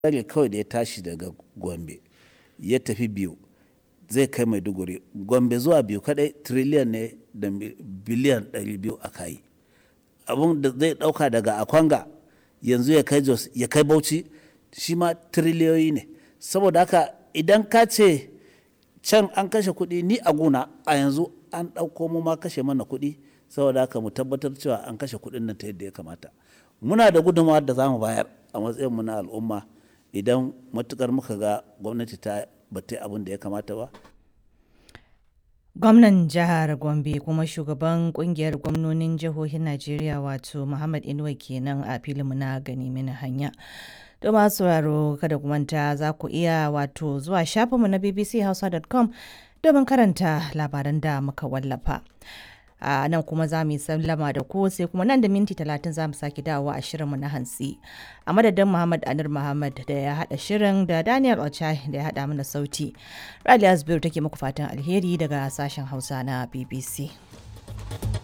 Rage kawai da ya tashi daga Gombe ya tafi biyu zai kai Maiduguri. Gombe zuwa biyu kaɗai tiriliyan ne da biliyan ɗari biyu aka yi. Abun da zai ɗauka daga Akwanga yanzu ya kai Jos ya kai Bauchi shi ma tiriliyoyi ne. Saboda haka idan ka ce can an kashe kuɗi ni a guna a yanzu an ɗauko mu ma kashe mana kuɗi saboda haka mu tabbatar cewa an kashe kuɗin nan ta yadda ya kamata. Muna da gudunmawar da za mu bayar a matsayinmu na al'umma idan matukar muka ga gwamnati ta bata yi abin da ya kamata ba. Gwamnan jihar Gombe kuma shugaban kungiyar gwamnonin jihohin Najeriya wato Muhammad Inuwa kenan a filinmu na gani mini hanya. To masu sauraro kada ku manta za ku iya wato zuwa shafinmu na bbchausa.com domin karanta labaran da muka wallafa. a nan kuma za mu yi sallama da ku sai kuma nan da minti talatin za mu sake dawowa a shirinmu na hantsi a madadin muhammad anir muhammad da ya haɗa shirin da daniel ochai da ya haɗa mana sauti raliya zubairu take muku fatan alheri daga sashen hausa na bbc